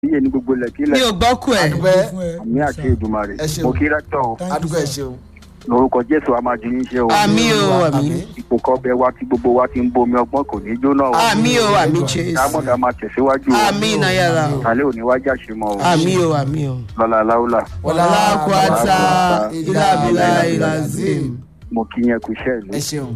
iye ní gbogbo mi lẹ́kílẹ̀ ò gbọ́ kú ẹ̀. adúpẹ́ àmì àti ìdùmarè Ẹ ṣeun. mo kí rẹ́tọ̀ o adúpẹ́ ẹ ṣeun. lórúkọ jésù a máa ju yín ṣe o àmì o àmì ipò kọbẹ wa tí gbogbo wa ti ń bomi ọgbọ́n kò ní jóná o àmì o àmì jésù kámọ́dà máa tẹ̀síwájú o àmì náyàrá o kálẹ̀ òní wájà ṣe mọ́ o àmì o àmì o. lọ́la láúlà ọlákùátà ìlàbílà ìlàzim. mo kí yẹn kú iṣẹ́ ìlú ẹ ṣeun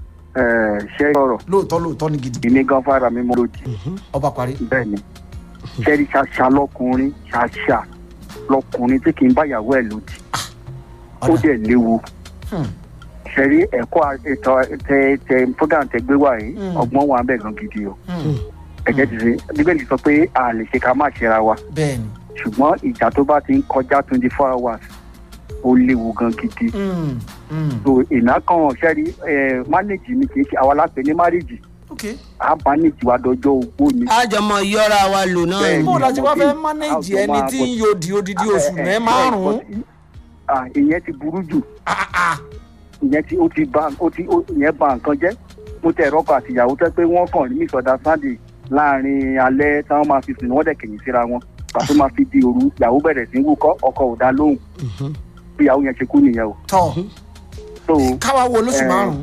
Ẹ̀, ṣé ọ̀rọ̀ lóòótọ́ lóòótọ́ ni gidi ìní gan fara mi mọ́ lòdì ọba parí. bẹ́ẹ̀ ni ṣẹ́rí ṣaṣa lọkùnrin ṣaṣa lọkùnrin tí kì í báyàwó ẹ̀ lòdì ó ọ̀dà dẹ̀ léwu Hmm. ṣẹ́rí ẹ̀kọ́ ètò tẹ tẹ program tẹ gbé wá yìí Hmm. ọgbọ́n wa ń bẹ̀ gan gidi o Hmm. ẹ̀jẹ̀ ti ṣe bíbélì sọ pé a lè ṣe ká má ṣera wa bẹ́ẹ̀ ni. ṣùgbọ́n ìjà tó bá ti ń kọjá twenty four hours ó léwu gan gidi Hmm. Hmm. so ìná kan ṣẹ́rí ẹ̀ mánéjì ni kì í ṣe àwa lápẹ̀ ní márìjì ok. á mánéjì wa dọjọ́ ogbó ni. àjọmọ yọra wa lò náà Bẹ́ẹ̀ni. ni. bó o la ti wá fẹ́ mo mánéjì bí ẹni àwọn tí tó ń máa yòdì odidi oṣù mẹ́ márùn-ún. Ah, ìyẹn ti burú jù Ah, ah. ìyẹn tí ó ti ba ó ti ó ìyẹn ba nǹkan jẹ́ mo tẹ ẹ̀rọ kan àtìyàwó tẹ́ pé wọ́n kàn ní ìsọdá sunday láàrin alẹ́ táwọn máa fi sùn wọ́n dẹ̀ kẹ̀yìn síra wọn pàtó máa fi di òru ìyàwó bẹ̀rẹ̀ sí í wúkọ́ ọkọ ò dá lóhùn bí ìyàwó yẹn ṣe kú nìyẹn o tọ́ so káwa wo lóṣù Eh. márùn-ún.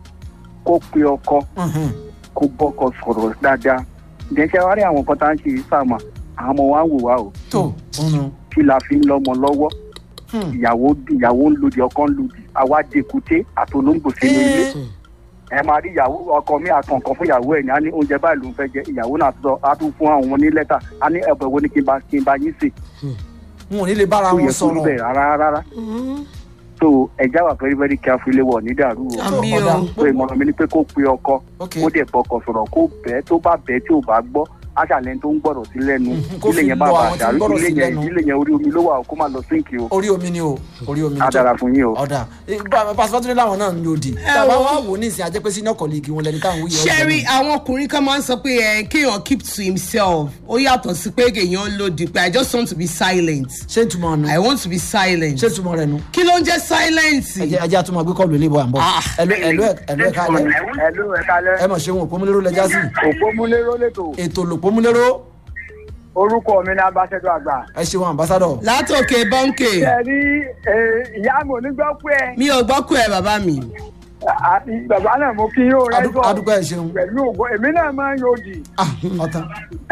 kó pe ọkọ Mhm. kó bọ́kọ sọ̀rọ̀ dáadáa ìdẹ́sẹ̀ wá rí àwọn kan tá à ń ṣe sàmà àwọn ọmọ wa ń wò wá o tó ọ̀nà. kí la fi ń lọ́mọ lọ́wọ́ ìyàwó ìyàwó ń lòdì ọkọ ń lòdì àwa dèkúté àtolóńgbò sínú ilé ẹ máa rí ìyàwó ọkọ mi àtàn kan fún ìyàwó ẹ ní á ní oúnjẹ báyìí ló ń fẹ́ jẹ ìyàwó náà sọ á tún fún àwọn ní lẹ́tà á ní ẹ̀bùn wo ni kí n bá kí n bá yín sè n ò ní lè bára tó wọn yẹ kó rí sọ̀rọ̀. bẹ́ẹ̀ rárá rárá so ẹja wà very very careful ilé wọ̀ ní dàrú o àmì ọ̀dà. o. so ìmọ̀ràn mi ni pé kó pe ọkọ ok kó dẹ̀ bọkọ sọ̀rọ̀ kó bẹ́ẹ̀ tó bá bẹ́ẹ̀ tí ò bá gbọ́ aṣàlẹ̀ tó ń gbọ́dọ̀ sí lẹ́nu Mhm, kó ilé fi yẹn má lọ bàa àwọn tí ń dàrú gbọ́rọ̀ ilé sí yẹn lẹ́nu. ilé yẹn orí omi ló wà o kó má lọ sínkì o orí omi ni o orí omi ni á dára fún yín o. ọ̀dà pàṣípàtúndé làwọn náà ń yòdì tàbá wà wò ní ìsìn ajẹ́pẹ́ sínú ọkọ̀ lẹ́gì wọn lẹni táwọn wúyẹ ṣẹ́rí àwọn ọkùnrin kan máa ń sọ pé ẹ kéèyàn keep to himself ó yàtọ̀ sí pé kéèyàn lòdì pé i just want to be silent ṣé ìtumọ̀ nu i want to be silent ṣé ìtumọ̀ rẹ nu kí ló ń jẹ́ silent. ẹjẹ ẹjẹ àtúmọ̀ gbé kọ́ọ̀lù ilé ìbò à ń bọ̀ Ah. ẹlò ẹlò ẹlò ẹ̀ka alẹ́ ẹ̀lú ẹ̀ka alẹ́ ẹ mọ̀ ṣe wọn òpómúlérò lẹ́jà sí òpómúléró lẹ́tọ̀ ètò lòpómúlérò orúkọ mi ní abáṣẹ́dọ̀ àgbà. ẹ ṣeun ambassadọ látòkè bọ́ńkè ṣe rí ìyá mi ò ní gbọ́ pé mi ò gbọ́ kú ẹ bàbá mi. àti bàbá náà mo kí yóò rẹ́jọ́ adúgbò ẹ ṣeun pẹ̀lú ògo èmi náà máa ń yòdì ah ọ̀tàn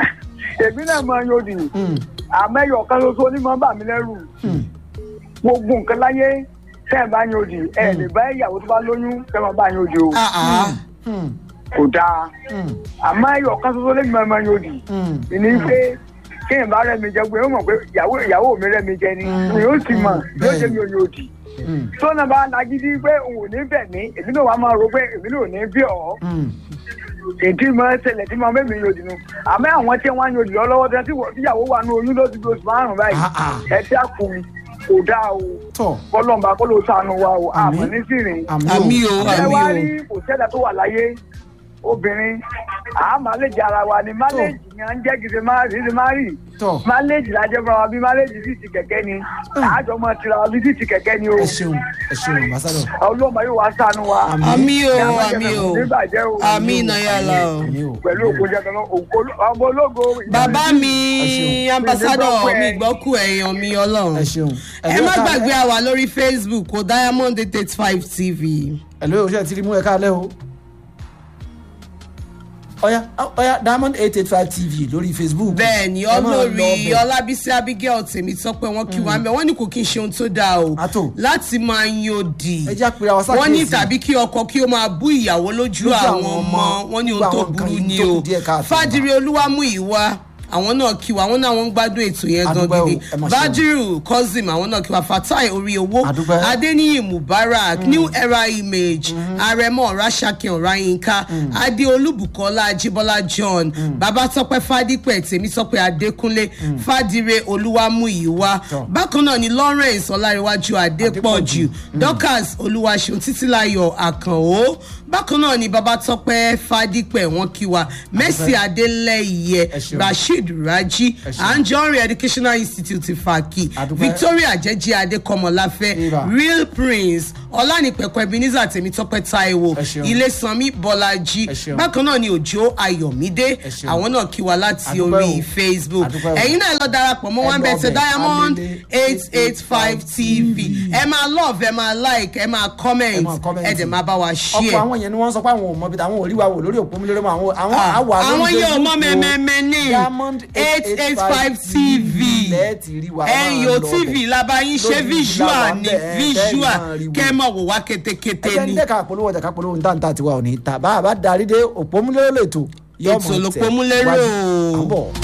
èmi náà máa ń yòdì Hmm, àmẹ́yọ̀ kan ṣoṣo ní máa ń bà mí lẹ́rù hmm. gbogbo nǹkan láyé tẹ́ ẹ̀ bá yòdì ẹ̀ lè bá ìyàwó tó bá lóyún tẹ́ ẹ̀ máa bá yòdì o Ah, ah. Hmm, kò dáa hmm, àmẹ́yọ̀ kan ṣoṣo lè máa máa yòdì hmm. ìní pé kéèyàn bá rẹ̀ mi jẹ pé ó mọ̀ pé ìyàwó ìyàwó mi rẹ̀ mi jẹ ni Mm. mi ó sì mọ̀ yóò jẹ́ Bẹ́ẹ̀ni. mi ò yòdì Hmm, tọ́nà bá nagídí pé òun ò ní bẹ̀ mí èmi náà wàá máa ro pé èmi náà ò ní bí ọ̀ hmm. èdè máa ń ṣẹlẹ̀ tí máa mẹ́mi yòdì nu àmọ́ àwọn tí wọ́n á yòdì lọ lọ́wọ́ tí wọ́n tíyàwó wà ní oyún lóṣù oṣù márùn-ún báyìí Ah, ah. ẹ dákun kò dáa o tọ kọlọ́mbà kó ló sànù wa o Àmín. àmọ́ ní sìnrìn. àmì o ẹ àmì wá o. rí kò sẹ́dá tó wà láyé obìnrin àá máléjì ara wa ni máléjì ni à ń jẹ́ gidi máa rí ni máa rí tọ máléjì la jẹ́ fún wa bí máléjì sì ti kẹ̀kẹ́ ni àjọ máa tira wa bí sì ti kẹ̀kẹ́ ni o ẹ ṣeun ẹ ṣeun ambassadọ ọlọ́mọ yóò wá sànù wa àmì o Ní àwọn àmì o ìjọba nígbàjẹ́ o àmì náyàlá o. àmì o pẹ̀lú òkú jẹ́ kan náà ọmọ ológo bàbá mi ṣeun. ambassadọ Mi ò gbọ́ kú ẹ. mi gbọ́ kú ẹ̀yàn mi ọlọ́run. ẹ ṣeun ẹ má gbàgbé àwa lórí facebook o diamond eight eight five tv. ẹlò yóò ṣe ti rí mú ẹ káalẹ́ o ọyá ọyá diamond eight eight five tv lórí facebook bẹ́ẹ̀ni Ẹ máa lọ olórí bẹ̀. ọlábísí abigail tèmi sọ pé wọn kí wa ń bẹ wọn ní kò kí n ṣe ohun tó dáa o Àtò. láti máa yan òdì ẹ jẹ́ àpèrè àwọn wọn ní sákèésì. tàbí kí ọkọ kí ó máa bú ìyàwó lójú Lójú àwọn àwọn ọmọ ọmọ. wọn ní Gbogbo ohun tó àwọn nǹkan burú yìí ni tó o kù díẹ̀ káàtó. fàdírí olúwamú ìwà àwọn náà kí wa àwọn náà wọn ń gbádùn ètò yẹn gan Àdúpẹ́ o, gidi ẹ máa ṣe o. bájírù cousin àwọn náà kí wa fatai orí owó Àdúpẹ́. adéníyì mubarak new era image arẹmọ rashakin ọráyínká adé olúbùkọlá ajíbọlá john babatọpẹ fadípẹ tèmítọpẹ adékúnlé fàdíre olúwamúyíwá Tọ́. bákan náà ni lawrence ọláríwájú adépọ̀jù dorcas olúwaṣeun títílayọ̀ àkànó bákan náà ni babatọpẹ fadípẹ wọn kí wa mercy adélẹyẹ Ẹ ṣeun. rasheed raji Ẹ ṣeun. anjorin educational institute faki Àdúpẹ́. victoria jẹjẹ adékọmọláfẹ Eva. real prince ọlánìpẹ̀kọ ebenezer tèmítọ́pẹ́ taiwo Ẹ ṣeun. ilé sanmi bọ́lájí Ẹ ṣeun. bákan náà ni òjò ayọ̀mídé Ẹ ṣeun. àwọn náà kí wa láti Àdúpẹ́ orí o. facebook Àdúpẹ́ o. ẹ̀yin náà lọ darapọ̀ mọ́ Ẹ one lọ bẹ̀tẹ̀ bẹ̀, diamond Alele eight eight five tv ẹ máa love ẹ máa like ẹ máa comment máa comment. ẹ dẹ̀ máa bá wa ọkọ share. àwọn yẹn ni wọ́n sọ pé àwọn ò mọ ibi tí àwọn ò rí wa wò lórí òpó mi lórí mọ àwọn àwọn Ah, àwà lórí àwọn yóò Facebook mọ o. mẹ́mẹ́mẹ́ ní Diamond eight eight five tv lẹ́ẹ̀tì rí wa ẹ̀yìn o tv labayin ṣe Lójú visual ìlà ni wa bẹ́ẹ̀, visual tẹ́ẹ̀ máa rí wò. kẹ́ ẹ mọ̀ wò wá kétékété ẹjẹ ni ní dẹ́ka polówó ọjà ká polówó ní tàǹtà tiwa ò ní ta bá a bá darí dé òpómúlérò lètò Ètò l'Òpómúlérò. àbọ̀.